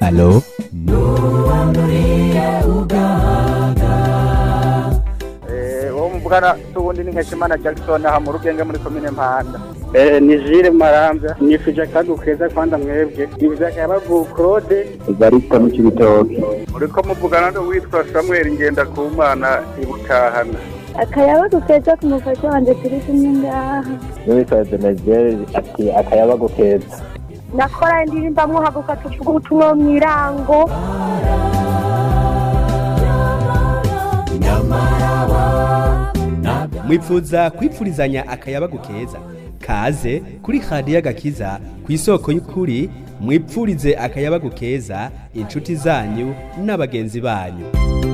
Halo? uwo muvugana tuwundi ni nkeshimana jackson aha mu rugenge muri komine mpanda ni jire marambya nifuje akagu keza kwanda mwebwe nifuje akayabagu claude Barista mu Cibitoke. uriko muvugana n'uwitwa samuel ngendakumana ibutahana akayabagu keza ku mufasha wanjye turi kumwe ngaha N'uwitwa Denegel ati akayabagu keza. nakora indirimbo amuhaguka tuvuga ubutumwa mu irango mwipfuza kwipfurizanya akayabagu keza kaze kuri radiyo agakiza ku isoko y'ukuri mwipfurize akayabagu keza inshuti zanyu n'abagenzi banyu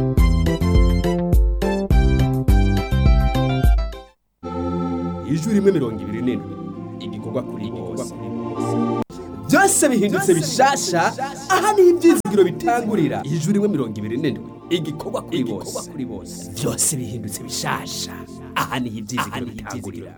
ijwi rimwe mirongo ibiri n'indwi igikorwa kuri bose byose bihindutse bishasha aha niho ibyizigiro bitangurira ijwi rimwe mirongo ibiri n'indwi igikorwa kuri bose byose bihindutse bishasha aha niho ibyizigiro bitangurira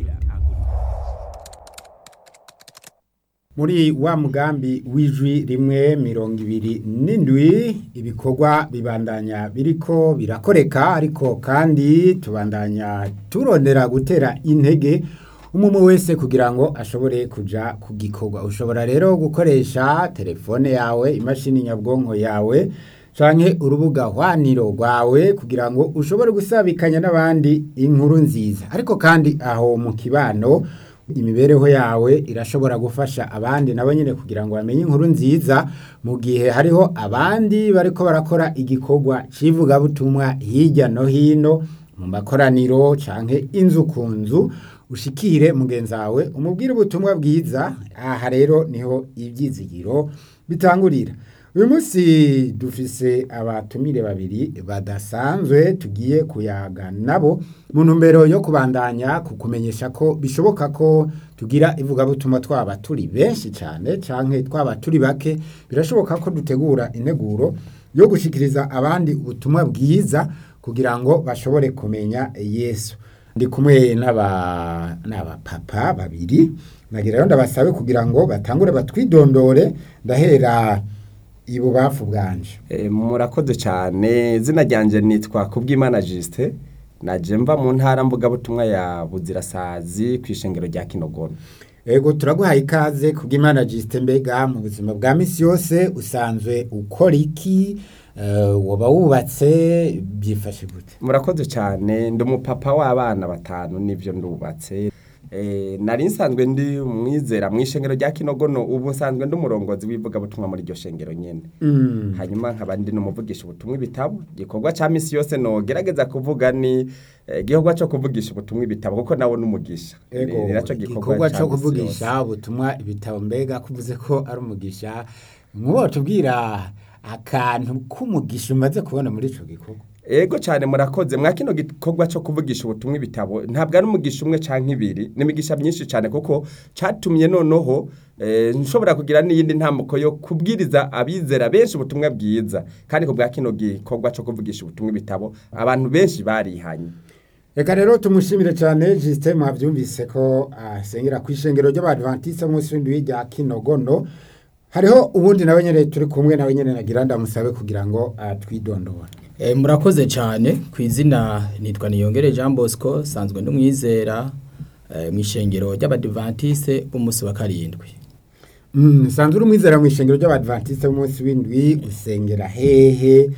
muri wa mugambi w'ijwi rimwe mirongo ibiri n'indwi ibikorwa bibandanya biriko birakoreka ariko kandi tubandanya turondera gutera intege umwe wese kugira ngo ashobore kuja ku gikorwa ushobora rero gukoresha telefone yawe imashini nyabwonko yawe canke urubuga hwaniro rwawe kugira ngo ushobore gusabikanya n'abandi inkuru nziza ariko kandi aho mu kibano imibereho yawe irashobora gufasha abandi nabo nyine kugira ngo bamenye inkuru nziza mu gihe hariho abandi bariko barakora igikorwa c'ivugabutumwa hirya no hino mu makoraniro canke inzu ku nzu ushikire mugenzi wawe umubwire ubutumwa bwiza aha rero niho ibyizigiro bitangurira uyu munsi dufise abatumire babiri badasanzwe tugiye kuyaga nabo mu ntumbero yo kubandanya kukumenyesha ko bishoboka ko tugira ivugabutumwa twaba turi benshi cyane canke twaba turi bake birashoboka ko dutegura integuro yo gushikiriza abandi ubutumwa bwiza kugira ngo bashobore kumenya yesu ndi kumwe n'aba n'abapapa babiri nagira rero ndabasabe kugira ngo batangure batwidondore ndahera ibubafu bwanje Eh, murakoze cyane izina ryanjye nitwa kubwimana Justin naje mva mu ntara mvugabutumwa ya buzirasazi ku ishengero rya kinogono ego turaguhaye ikaze kubw'imana jisite mbega mu buzima bwa misi yose usanzwe ukora iki Eh, woba wubatse byifashe gute murakoze cyane ndi umupapa w'abana batanu nibyo ndubatse Eh, nari nsanzwe ndi umwizera mu ishengero rya kinogono ubu nsanzwe ndi umurongozi w'ivugabutumwa muri iryo shengero nyine Mm. hanyuma nkaba ndi n'umuvugisha ubutumwa ibitabo igikorwa cya misi yose no gerageza kuvuga ni eh, igikorwa cyo kuvugisha ubutumwa ibitabo kuko nawe n'umugisha ego Ni nacyo igikorwa ca cyo misi yose. kuvugisha ubutumwa ibitabo mbega kuvuze ko ari umugisha nk'uwo tubwira akantu k'umugisha umaze kubona muri ico gikorwa Ego cyane murakoze mwa kino gikorwa cyo kuvugisha ubutumwa ibitabo ntabwo ari umugisha umwe canke ibiri ni imigisha myinshi cyane kuko catumye noneho eh, nshobora kugira n'iyindi ntambuko yo kubwiriza abizera benshi ubutumwa bwiza kandi ku bwa kino gikorwa cyo kuvugisha ubutumwa ibitabo abantu benshi barihanye reka rero tumushimire cyane jisite mwabyumvise ko asengera ku ishengero ry'abadventiste munsi w'indwi rya kinogono hariho ubundi nawe nyine turi kumwe nawe nyine nagira ndamusabe kugira ngo atwidondore Eh, murakoze cyane ku izina nitwa niyongere Jean Bosco sanzwe ndumwizera eh, mu ishengero ry'abadivantiste b'umunsi wa karindwi Mm, sanzwe uri umwizera mu ishengero ry'abadventiste b'umunsi w'indwi usengera hehe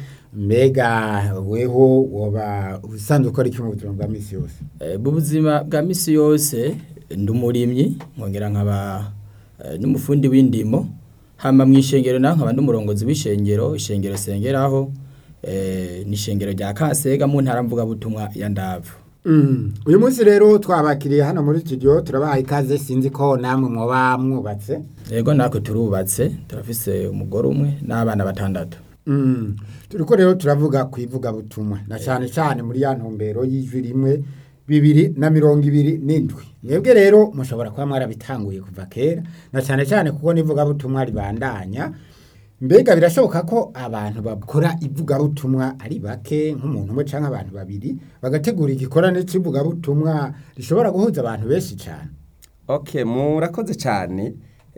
mbega weho woba usanzwe ukora iki mu buzima bwa misi yose Eh, mu buzima bwa misi yose ndi umurimyi nkongera nkaba eh, n'umufundi w'indimo hama mu ishengero naho nkaba n'umurongozi w'ishengero ishengero sengeraho eh, ni ishengero rya Kasega mu ntara mvugabutumwa ya Ndavu Mm, uyu munsi rero twabakiriye hano muri studio turabahaye ikaze sinzi ko namwe mwoba mwubatse yego natwe turubatse turafise umugore umwe n'abana batandatu Mm. turiko rero turavuga ku ivugabutumwa na cyane cyane muri ya ntumbero y'ijwi rimwe bibiri na mirongo ibiri n'indwi mwebwe rero mushobora kuba mwarabitanguye kuva kera na cyane cyane kuko n'ivugabutumwa ribandanya mbega birashoboka ko abantu bakora ivugabutumwa ari bake nk'umuntu umwe cyangwa abantu babiri bagategura igikorane cy'ivugabutumwa rishobora guhuza abantu benshi cyane Okay, murakoze cyane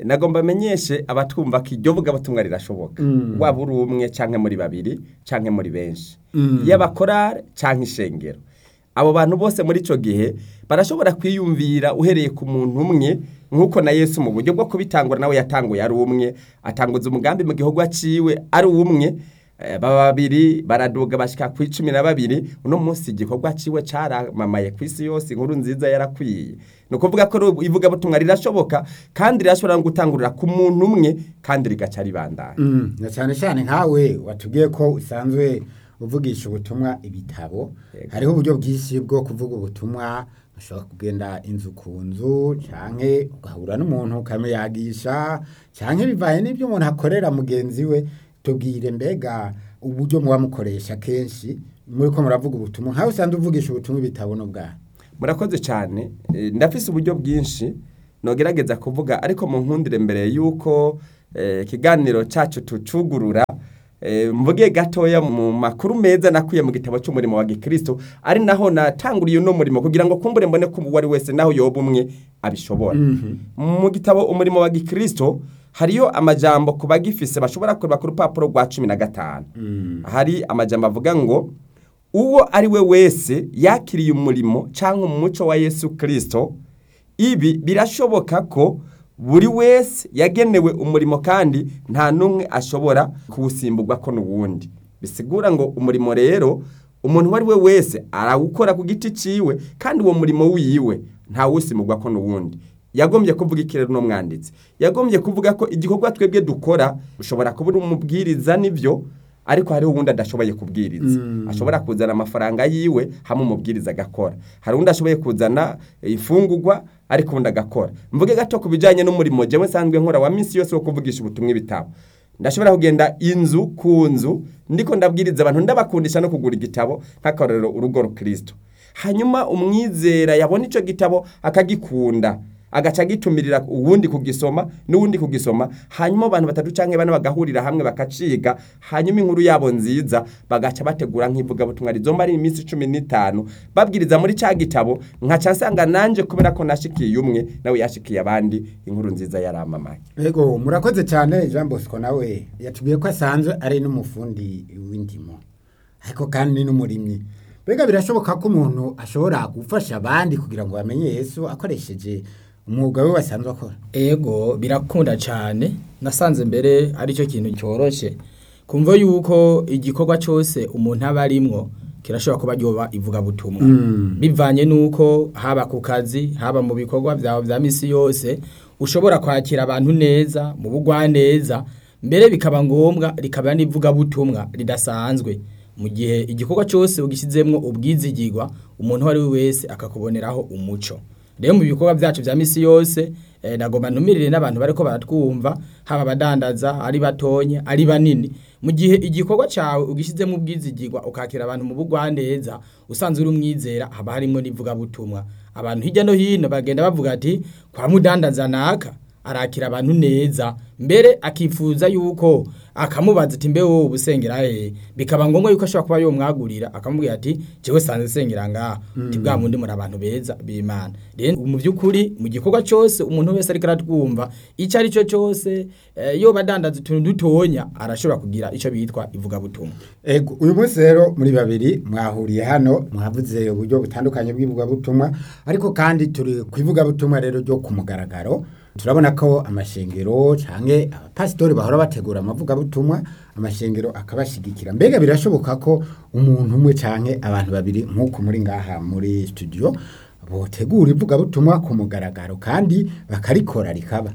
nagomba amenyeshe abatwumva ko iryo vugabutumwa rirashoboka waba uri umwe canke muri babiri canke muri benshi y'abakorare canke ishengero abo bantu bose muri ico gihe barashobora kwiyumvira uhereye ku muntu umwe nk'uko na yesu mu buryo bwo kubitangura nawe yatanguye ari umwe atanguza umugambi mu gihugu aciwe ari umwe Eh, baba babiri baraduga bashika ku icumi na babiri uno munsi igikorwa ciwe caramamaye ku isi yose inkuru nziza yarakwiye ni ukuvuga ko ru- ivugabutumwa rirashoboka kandi rirashobora no gutangurira ku muntu umwe kandi rigaca ribandanya Mm, na cyane cyane nkawe watubwiye ko usanzwe uvugisha ubutumwa ibitabo hariho uburyo bwinshi bwo kuvuga ubutumwa ushobora kugenda inzu ku nzu canke ugahura n'umuntu ukamuyagisha canke bivaye n'ibyo umuntu akorera mugenzi we tubwire mbega uburyo muba mukoresha kenshi muri ko muravuga ubutumwa nkawe usanzwe uvugisha ubutumwa ibitabo n'ubwawe murakoze cyane Eh, ndafise uburyo bwinshi nogerageza kuvuga ariko mu nkundire mbere y'uko eh, ikiganiro cyacu tucugurura eh, mvuge gatoya mu makuru meza nakuye mu gitabo cy'umurimo wa gikristo ari naho natanguriye uno murimo kugira ngo kumbure mbone ko uwo ari wese naho yoba umwe abishobora mu gitabo umurimo wa gikristo hariyo amajambo ku bagifise bashobora kureba ku rupapuro rwa cumi na gatanu hari amajambo avuga ngo uwo ari we wese yakiriye umurimo cyangwa umuco wa yesu kirisito ibi birashoboka ko buri wese yagenewe umurimo kandi nta n'umwe ashobora kuwusimburwa ko n'uwundi bisigura ngo umurimo rero umuntu uwo ari we wese arawukora ku giti cyiwe kandi uwo murimo wiwe ntawusimburwa ko n'uwundi yagombye kuvuga ikirere n'umwanditsi yagombye kuvuga ko igikorwa twebwe dukora ushobora kuba uri umubwiriza n'ibyo ariko hariho uwundi adashoboye kubwiriza ashobora kuzana amafaranga yiwe hamwe umubwiriza agakora hari uwundi ashoboye kuzana ifungurwa ariko uwundi agakora mvuge gato ku bijyanye n'umurimo jewe nsanzwe nkora wa minsi yose wo kuvugisha ubutumwa ibitabo ndashobora kugenda inzu ku nzu ndiko ndabwiriza abantu ndabakundisha no kugura igitabo nk'akarorero urugo rukristo hanyuma umwizera yabona icyo gitabo akagikunda agaca agitumirira uwundi kugisoma n'uwundi kugisoma hanyuma abantu batatu canke bane bagahurira hamwe bakaciga hanyuma inkuru yabo nziza bagaca bategura nk'ivugabutumwa rizomba ari iminsi cumi n'itanu babwiriza muri ca gitabo nkaca nsanga nanje kubera ko nashikiye umwe nawe yashikiye abandi inkuru nziza yaramamaye Ego murakoze cyane Jean Bosco nawe yatubwiye ko asanzwe ari n'umufundi w'indimo ariko kandi ni n'umurimyi mbega birashoboka ko umuntu ashobora gufasha abandi kugira ngo bamenye Yesu akoresheje umwuga we wasanzwe akora ego birakunda cyane nasanze mbere aricyo kintu cyoroshye kumva yuko igikorwa cyose umuntu aba arimwo kirashobora kuba ryoba ivugabutumwa bivanye n'uko haba ku kazi haba mu bikorwa byawe bya misi yose ushobora kwakira abantu neza mu bugwaneza mbere bikaba ngombwa rikaba n'ivugabutumwa ridasanzwe mu gihe igikorwa cyose ugishyizemo ubwizigirwa umuntu uwo ari we wese akakuboneraho umuco rero mu bikorwa byacu bya misi yose eh, nagomba ntumirire n'abantu bariko baratwumva haba abadandaza ari batonye ari banini mu gihe igikorwa cyawe ugishyizemo ubwizigirwa ukakira abantu mu bugwaneza usanzwe uri umwizera haba harimo n'ivugabutumwa abantu hirya no hino bagenda bavuga ati kwa mudandaza naka arakira abantu neza mbere akifuza yuko akamubaza ati mbe wowe ubusengera he bikaba ngombwa yuko ashobora kuba yomwagurira akamubwira ati jewe sanze sengera ngaha ati bwa mundi muri abantu beza b'imana rero mu by'ukuri mu gikorwa cyose umuntu wese ariko aratwumva icyo ari cyo cyose eh, yoba adandaza utuntu dutonya arashobora kugira icyo bitwa ivugabutumwa Ego uyu munsi rero muri babiri mwahuriye hano mwavuze uburyo butandukanye bw'ivugabutumwa ariko kandi turi ku ivugabutumwa rero ryo ku mugaragaro turabona ko amashengero canke abapasitori bahora bategura amavugabutumwa amashengero akabashigikira mbega birashoboka ko umuntu umwe canke abantu babiri nk'uko muri ngaha muri studio botegura ivugabutumwa ku mugaragaro kandi bakarikora rikaba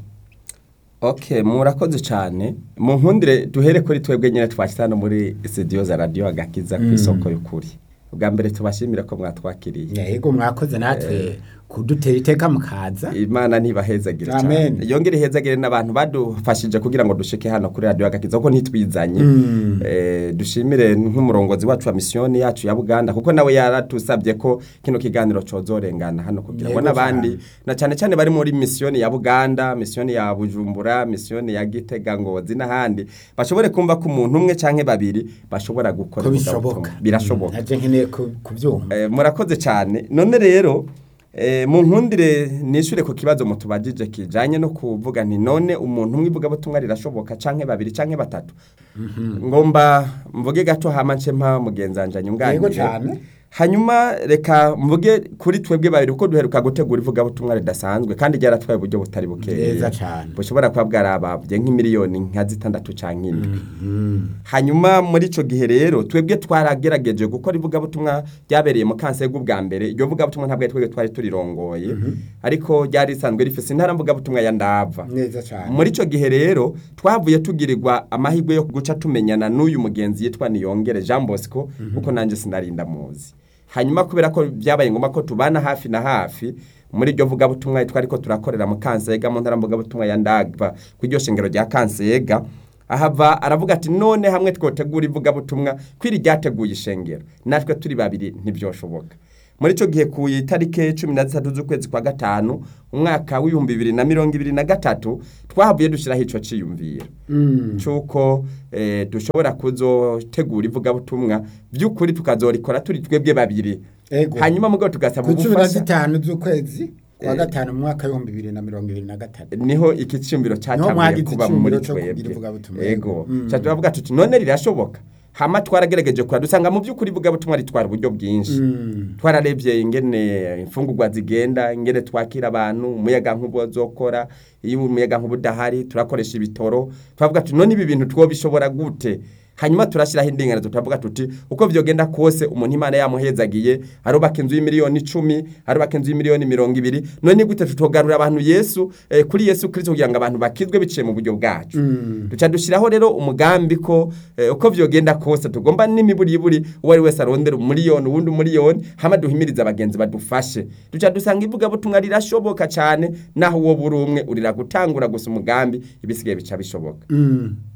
Okay, murakoze cyane. Mu nkundire duhere kuri twebwe nyine twashyize hano muri studio za radio agakiza ku isoko y'ukuri. Ubwa mbere tubashimira ko mwatwakiriye. yego mwakoze natwe kudutera iteka mukaza Imana ntibahezagire Amen. cyane. Yongere ihezagire n'abantu badufashije kugira ngo dushike hano kuri radio agakiza kuko ntitwizanye. Eh, dushimire nk'umurongozi wacu wa misiyoni yacu ya Buganda kuko nawe yaratusabye ko kino kiganiro cozorengana hano kugira ngo Yego n'abandi cyane. na cyane cyane bari muri misiyoni ya Buganda, misiyoni ya Bujumbura, misiyoni ya Gitega Ngozi n'ahandi bashobore kumva ko umuntu umwe canke babiri bashobora gukora ko ivugabutumwa. bishoboka Birashoboka. naje nkeneye ku- kubyumva Eh, murakoze cyane none rero Eh, mu nkundire nishure ku kibazo mutubajije kijanye no kuvuga nti none umuntu umwe ivugabutumwa rirashoboka canke babiri canke batatu ngomba mvuge gato hama nce mpa mugenzanja Yego nyunganire cane. hanyuma reka mvuge kuri twebwe babiri kuko duheruka gutegura ivugabutumwa ridasanzwe kandi ryaratwaye uburyo butari bukeya Neza cane. bushobora kuba bwarabavye nk'imiliyoni nka zitandatu canke indwi hanyuma muri ico gihe rero twebwe twaragerageje gukora ivugabutumwa ryabereye mu kansego bwa mbere iryo vugabutumwa ntabwo ari twebwe twari turirongoye ariko ryari risanzwe rifise intara mvugabutumwa ya ndava neza cyane muri ico gihe rero twavuye tugirirwa amahirwe yo guca tumenyana n'uyu mugenzi yitwa Niyongere Jean Bosco kuko nanje sinarinda muzi hanyuma kubera ko byabaye ngombwa ko tubana hafi na hafi muri iryo vugabutumwa twari ko turakorera mu kansega mu ntara mvugabutumwa ya ndagva ku iryo shengero rya kansega ahava aravuga ati none hamwe twotegura ivugabutumwa kwiri ryateguye ishengero natwe turi babiri ntibyoshoboka muri icyo gihe ku itariki cumi na zitatu z'ukwezi kwa gatanu umwaka w'ibihumbi bibiri na mirongo ibiri na gatatu twahavuye dushyiraho icyo cyiyumviro cy'uko eh, dushobora kuzotegura ivugabutumwa by'ukuri tukazorikora turi twebwe babiri Ego. hanyuma mugabo tugasaba ku cumi na ubufasha zitanu z'ukwezi kwa gatanu mu mwaka w'ibihumbi bibiri na mirongo ibiri na gatatu niho iki cyumviro Niho cyatangiye mwagize kuba muri icyumviro cyo kugira twebwe ivugabutumwa. yego Mm. Ca turavuga tuti none rirashoboka hama twaragerageje kura dusanga mu by'ukuri ivugabutumwa ritwara uburyo bwinshi twararebye ingene imfungurwa zigenda ingene twakira abantu umuyaga nkubo zokora iyo umuyaga nkubo udahari turakoresha ibitoro turavuga tuti none ibi bintu twobishobora gute hanyuma turashyiraho indinganizo turavuga tuti uko vyogenda kose umuntu imana yamuhezagiye arubaka inzu y'imiliyoni icumi arubaka inzu y'imiliyoni mirongo ibiri none gute tutogarura abantu yesu eh, kuri yesu kristo kugira ngo abantu bakizwe biciye mu buryo bwacu duca dushyiraho rero umugambi ko eh, uko vyogenda kose tugomba n'imiburiburi uwo ari wese arondera umuliyoni uwundi umuliyoni hama duhimiriza abagenzi badufashe duca dusanga ivugabutumwa rirashoboka cyane naho uwo buri umwe urira gutangura gusa umugambi ibisigaye bica bishoboka